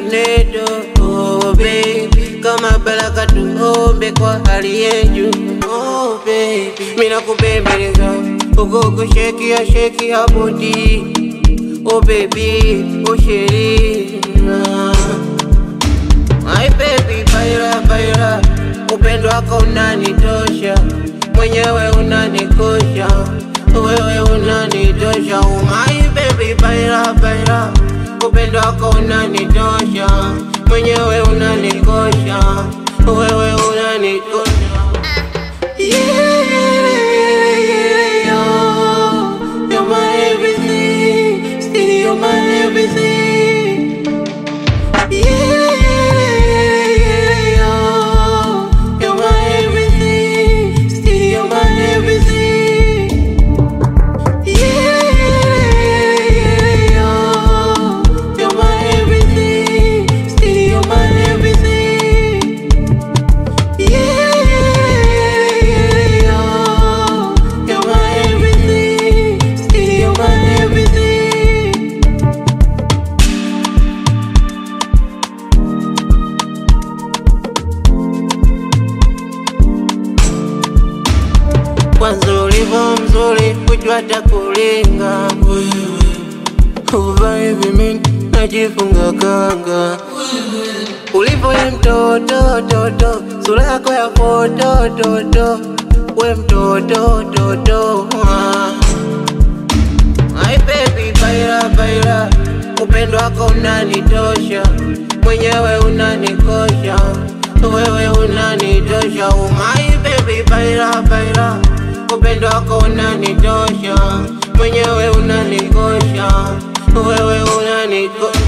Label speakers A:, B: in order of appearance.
A: tornado oh baby kama baraka tuombe kwa hali yetu oh baby mina kupembeleza uko kushekia shekia bodi oh baby oh sheri My baby baila baila, upendo wako unanitosha, mwenyewe unanikosha, wewe unanitosha. Oh my baby baila baila, upendo wako unanitosha, mwenyewe unanikosha, wewe unanikosha. Yeah, yeah, yeah, you're my everything, still you're my everything. Yeah, yeah, yeah, you're my everything, still you're my everything. Yeah, yeah, yeah, you're my everything, still you're my everything. Yeah, yeah, yeah, you're my everything, still you're my everything. Kwanza ulivyo mzuri, kujua takulinga wewe, uva hivi mimi najifunga kanga ulivyo ye mtoto toto, sura yako ya foto toto, we mtoto toto ah. My baby baila baila, upendo wako unanitosha, mwenyewe unanikosha, wewe unanitosha. Oh my baby baila baila, upendo wako unanitosha, mwenyewe unanikosha, wewe unanikosha.